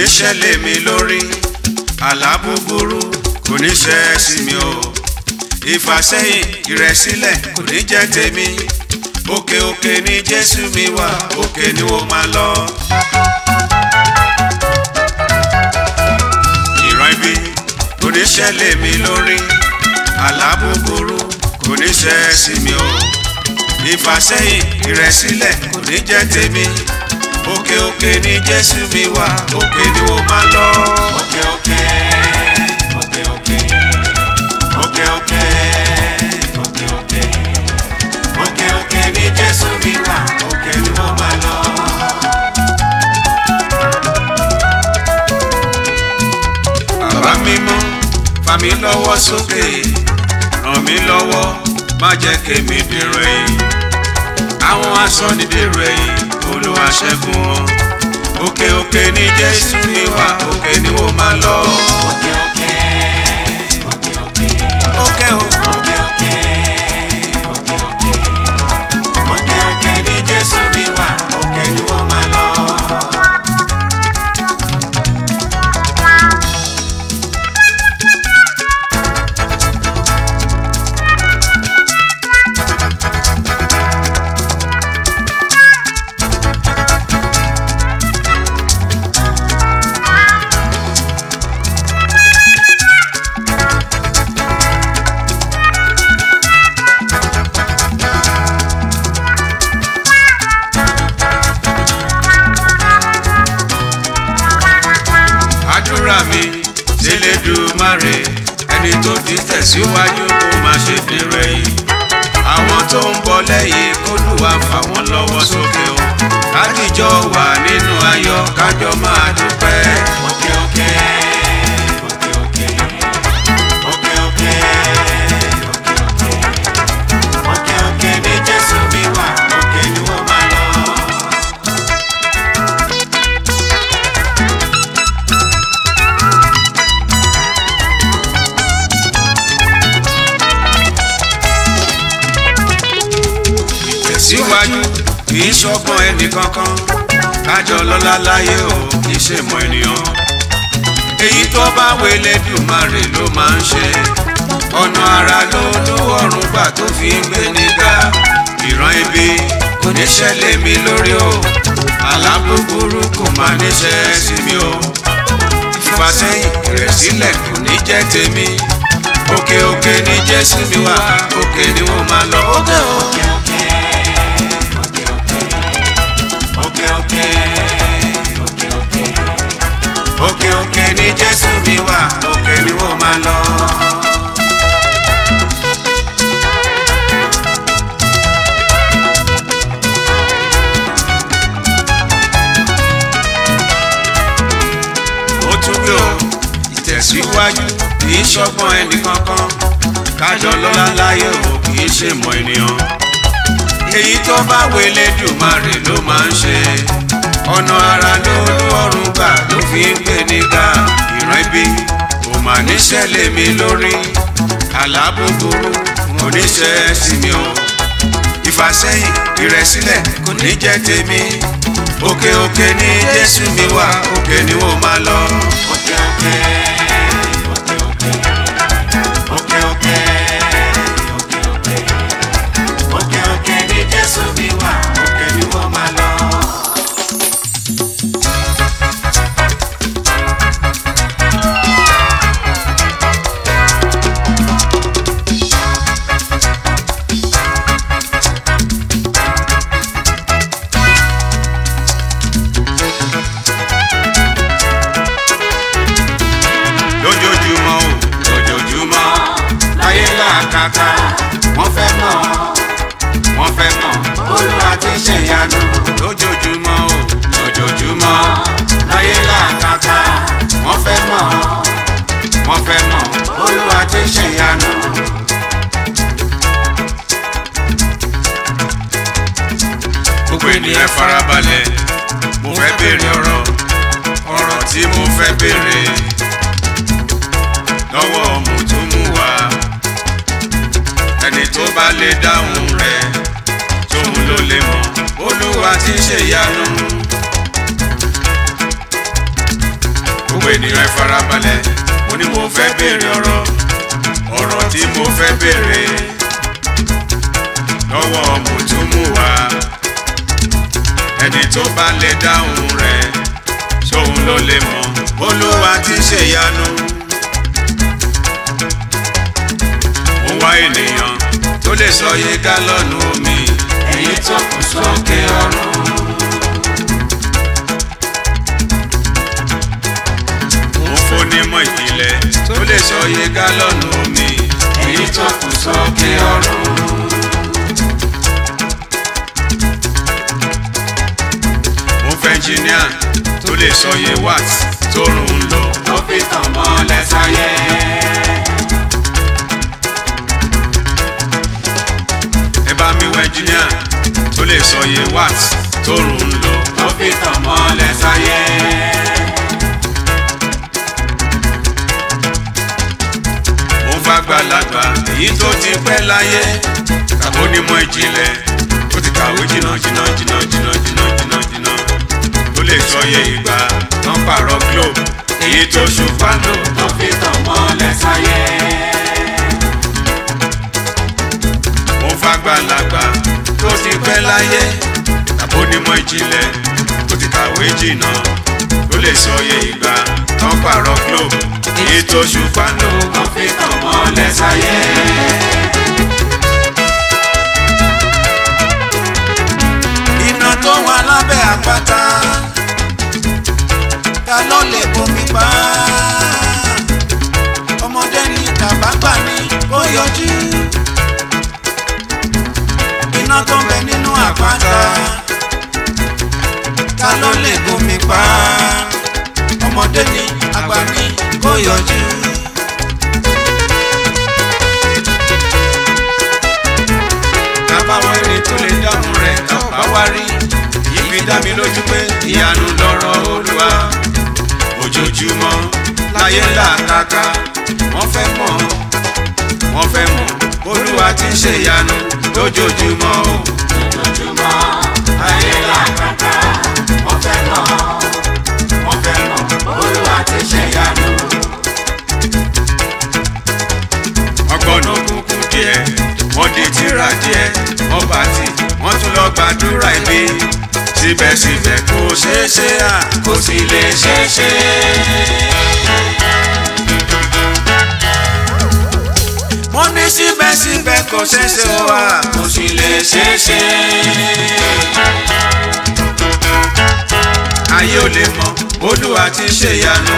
ní ṣẹlẹ̀ mi lórí àlá búburú kò ní ṣẹ sí mi o ìfàsẹ́yìn ìrẹ̀sílẹ̀ kò ní jẹ́ tèmi òkè òkè ni jésù mi wà òkè ni ó máa lọ. ìran ibi kò ní ṣẹlẹ̀ mi lórí àlá búburú kò ní ṣẹ sí mi o ìfàsẹ́yìn ìrẹ̀sílẹ̀ kò ní jẹ́ tèmi òkè òkè ni jésù mi wà òkè ni ó máa lọ. òkè òkè òkè òkè òkè òkè òkè òkè òkè òkè ni jésù mi wà òkè ni ó máa lọ. bàbá mímọ́ fà mí lọ́wọ́ sókè ràn mí lọ́wọ́ má jẹ́ kémi dèrò ẹ̀yìn àwọn asọ́nidèrò ẹ̀yìn olúwa ṣẹ́gun wọn òkè òkè ni jésù mi wà òkè ni ó máa lọ. òkè òkè òkè òkè òkè òkè òkè òkè òkè òkè òkè ni jésù mi wà òkè ni ó máa lọ. àdúrà mi ṣẹlẹ́dùmarè ẹni tó ti tẹ̀síwájú kó má ṣe dèrò ẹ̀yìn àwọn tó ń bọ̀ lẹ́yìn kólúwa fà wọ́n lọ́wọ́ sókè o kájíjọ wà nínú ayọ̀ kájọ máa dúpẹ́. òkè òkè òkè òkè òkè òkè òkè òkè òkè òkè ní jésù mi wà òkè ni wọ́n máa lọ. tẹ̀síwájú kì í ṣọgbọ́n ẹnì kankan kájọ lọ́lá láyé o kì í ṣe mọ ènìyàn. èyí tó bá wẹlé dùmarè ló máa ń ṣe ọ̀nà ara ló lówó ọ̀run gbà tó fi ń gbé nígbà ìran ibi kò ní ṣẹlẹ̀ mi lórí o àlá búburú kò máa níṣẹ́ sí mi o ìfàsẹ́yìn ìrẹ̀sílẹ̀ kò ní jẹ́ tèmi òkè òkè ni jésù mi wà òkè ni wọ́n máa lọ. òkè òkè òkè òkè òkè òkè òkè òkè òkè òkè ni jésù mi wà òkè ni wọ́n máa lọ. ó tún gbé o ìtẹ̀síwájú kì í ṣọgbọ́n ẹnì kankan kájọ lọ́lá láyé o kì í ṣe mọ ènìyàn èyí tó bá wẹlé dùmarè ló máa ń ṣe ọ̀nà ara ló lọ́rùn gbà ló fi ń gbé nígbà ìran ibi kò mà níṣẹ̀lẹ̀ mi lórí àlá búburú kò níṣẹ́ sí mi o ìfàsẹ́yìn ìrẹ̀sílẹ̀ kò ní jẹ́ tèmi òkè òkè ni jésù mi wà òkè ni wọ́n máa lọ. òkè òkè òkè òkè òkè òkè òkè òkè òkè òkè ni jésù mi wà òkè ni wọ́n máa lọ. lójoojúmọ́ o lójoojúmọ́ láyé làkàkà wọ́n fẹ́ mọ̀ wọ́n fẹ́ mọ̀ olúwa ti ṣe ìyanu lójoojúmọ́ o lójoojúmọ́ láyé làkàkà wọ́n fẹ́ mọ̀ wọ́n fẹ́ mọ̀ olúwa ti ṣe ìyanu. gbogbo ènìyàn farabalẹ̀ mo fẹ́ béèrè ọ̀rọ̀ ọ̀rọ̀ tí mo fẹ́ béèrè lọ́wọ́ mùtúmùwà ẹni tó bá lè dáhùn rẹ̀ tóun ló lè mọ̀ olúwa ti ṣe ìyanu. gbogbo ènìyàn ẹ farabalẹ̀ mo ní mo fẹ́ béèrè ọ̀rọ̀ ọ̀rọ̀ tí mo fẹ́ béèrè lọ́wọ́ mùtúmùwà ẹni tó bá lè dáhùn rẹ̀ sóun ló lè mọ̀ olúwa ti ṣèyanu. mo wá ènìyàn tó lè sọ iye gálọ́ọ̀nù omi èyí tó kù sókè ọ̀run. mo fónímọ̀ ìpìlẹ̀ tó lè sọ iye gálọ́ọ̀nù omi èyí tó kù sókè ọ̀run. mo fẹ́ ẹnjìníà tó lè sọ iye watt tó rùn ún lò. ó fi tàn mọ́lẹ̀ sáyé. ẹ bá mi wọ ẹnjìníà tó lè sọ iye watt tó rùn ún lò. ó fi tàn mọ́lẹ̀ sáyé. mo fẹ́ àgbàlagbà èyí tó ti pẹ́ láyé tàbí onímọ̀ ìjìnlẹ̀ tó ti kàwé jìnnà jìnnà jìnnà jìnnà jìnnà jìnnà jìnnà tó lè sọ iye ìgbà tán pààrọ̀ globe èyí tó ṣùpá lò. ó fi tàn mọ́lẹ̀ sáyé. mo fẹ́ àgbàlagbà tó ti pẹ́ láyé tàbí onímọ̀ ìjìnlẹ̀ tó ti kàwé jìnnà tó lè sọ iye ìgbà tán pààrọ̀ globe èyí tó ṣùpá lò. ó fi tàn mọ́lẹ̀ sáyé. iná tó wà lábẹ́ àpáta ta ló lè bomi pa ọmọdé ní tàbágbà ní ó yọjú iná tó ń bẹ nínú àpáta ta ló lè bomi pa ọmọdé ní àgbà ní ó yọjú. tábàwọn ẹni tó lè dáhùn rẹ̀ tá ò bá wá rí èyí fi dá mi lójú pé ìyanu lọ̀rọ̀ olúwa ojoojúmọ́ láyé làkàkà wọ́n fẹ́ mọ̀ wọ́n fẹ́ mọ̀ olúwa ti ń ṣe ìyanu lójoojúmọ́ o. lójoojúmọ́ ayé làkàkà wọ́n fẹ́ mọ̀ wọ́n fẹ́ mọ̀ olúwa ti ṣe ìyanu. ọgbọ́n òkùnkùn díẹ̀ wọ́n di tírà díẹ̀ wọ́n bá tì wọ́n tún lọ gbàdúrà ibi síbẹ̀síbẹ̀ kò ṣeé ṣe à kò sì lè ṣeé ṣe. wọ́n ní síbẹ̀síbẹ̀ kò ṣeé ṣe ó wà kò sì lè ṣeé ṣe. ayé ò lè mọ olúwa ti ṣe ìyanu.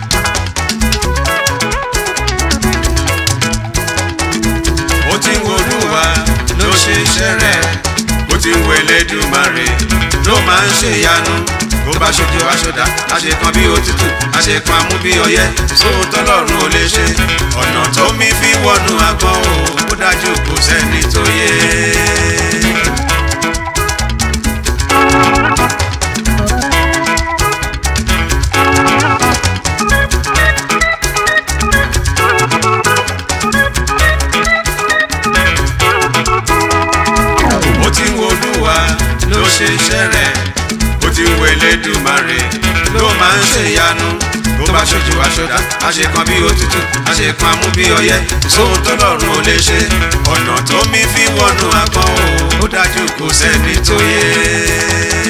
ó ti ń wo olúwa ló ṣe iṣẹ́ rẹ̀ ó ti ń wo Elédùmarè ló máa ń ṣe ìyanu bó bá ṣojú aṣọdá àṣekan bí òtútù àṣekan amú bí ọyẹ́ sóhun tọ́lọ́run ò lè ṣe ọ̀nà tó mi fi wọnú agbọ̀n o ó dájú kò sẹ́ni tó yé. ó ti ń wo olúwa ló ṣe iṣẹ́ rẹ̀ ó ti ń wo Elédùmarè ló máa ń ṣe ìyanu bó bá ṣojú aṣọdá àṣekan bí òtútù àṣekan amú bí ọyẹ́ sóhun tọ́lọ́run ò lè ṣe ọ̀nà tó mi fi wọnú agbọ̀n o ó dájú kò sẹ́ni tó yé.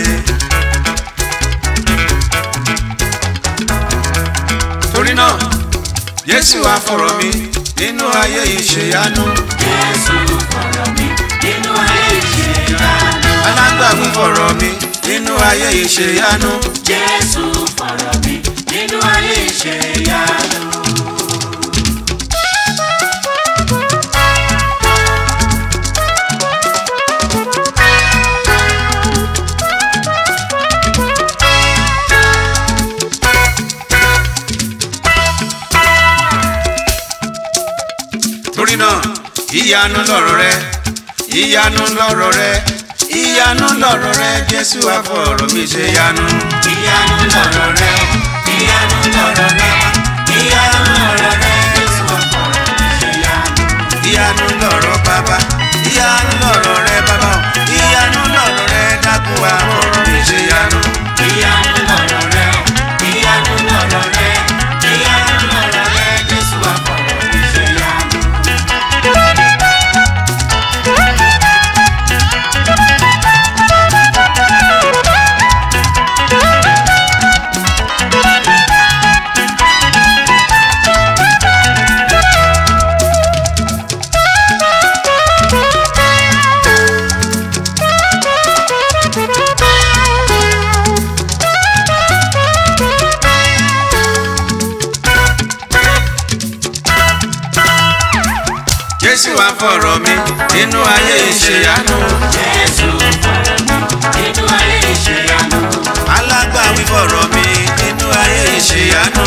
torí náà Jésù àfọ̀rọ̀ mi nínú ayé ìṣèyanu Jésù fọ̀rọ̀ mi nínú ayé ìṣe ìyanu. alágbàwí fọ̀rọ̀ mi nínú ayé ìṣèyanu Jésù fọ̀rọ̀ mi nínú ayé ìṣe ìyanu. torí náà ìyanu lọ̀rọ̀ rẹ ìyanu lọ̀rọ̀ rẹ ìyanu lọ̀rọ̀ rẹ Jésù àfọ̀rọ̀ mi ṣe yanu. ìyanu lọ̀rọ̀ rẹ ìyanu lọ̀rọ̀ rẹ ìyanu lọ̀rọ̀ rẹ Jésù fọ̀rọ̀ mi ṣe ìyanu. ìyanu lọ̀rọ̀ bàbá ìyanu lọ̀rọ̀ rẹ bàbá o ìyanu lọ̀rọ̀ rẹ dákun àfọ̀rọ̀ mi ṣe yanu. ìyanu lọ̀rọ̀ rẹ ìyanu lọ̀rọ̀ rẹ wá fọ̀rọ̀ mi nínú ayé ìṣèyanu Jésù fọ̀rọ̀ mi nínú ayé ìṣèyanu. alágbàwí fọ̀rọ̀ mi nínú ayé ìṣèyanu